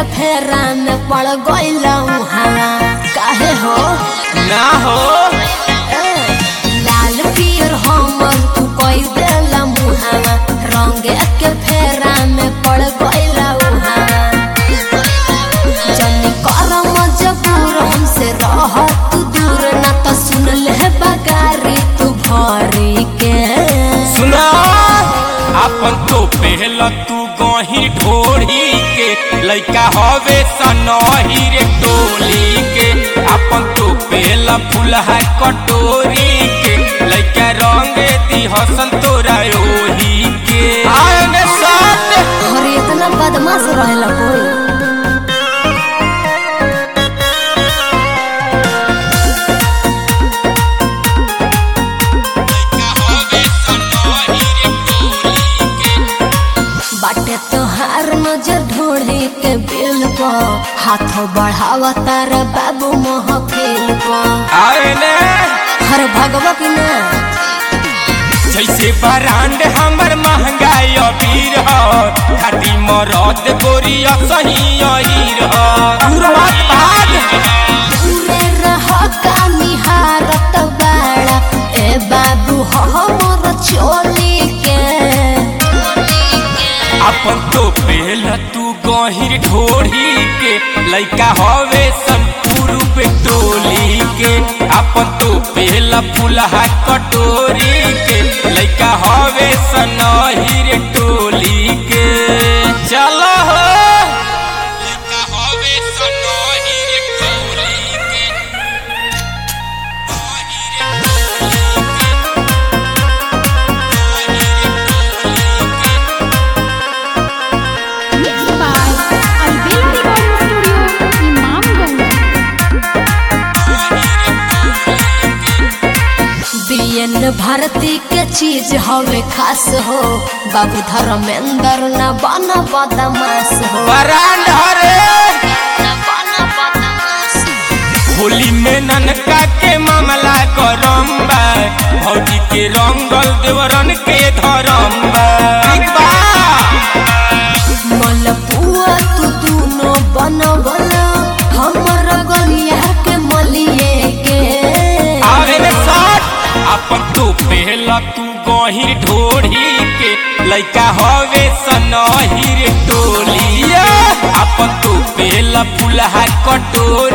फेरा में पड़ गइल उहाँ काहे हो ना हो ए, लाल पियर हमर तू कई देला मुहावा रंग के फेरा में पड़ गइल उहाँ जनी कर मजबूर हमसे रह तू दूर ना तो सुन ले बगारी तू भरी के सुना अपन तो पहला तू गही ढोड़ी के लइका हवे सनही रे टोली के अपन तो पहला फुलहा कटोरी के लइका रंग दी हसन तोरा ओही के आए ने साथ और इतना बदमाश रहेला कोई बाटे तोहार नजर ढोढ़े के बेल पा हाथों बढ़ावा तारा बाबू महफिल पा आए ने हर भगवा की ना जैसे बरांड हमर महंगाई अबीर ह खाटी मरद गोरिया सही अहीर ह दूर मत भाग दूरे रह का निहारत बाड़ा ए बाबू हमर चोली के अपन तो पहला तू गहिर ढोढ़ी के लइका हवे संपूर पे टोली के अपन तो पहला फुलहा कटोरी के लइका हवे सनहिर टोली के चलो हो लइका हवे सनहिर टोली के Mixed by Albela Recording Studio, Imamganj. BN Bharati के चीज हवे खास हो बाबू धर्मेंद्र न बना बदमाश हो बरांड हरे न बना बदमाश होली में ननका के मामला गरम बा भौजी के रंगल देवरन के धरम बा ठीक बा? मलपुआ तू दूनो बनवला हमर गलिया के मलिए के आवे में साथ अपन तू पहला तू गहिर ढोढ़ी के लइका हवे सनहिर टोलिया अपन तू पहला फुलहा कटोरी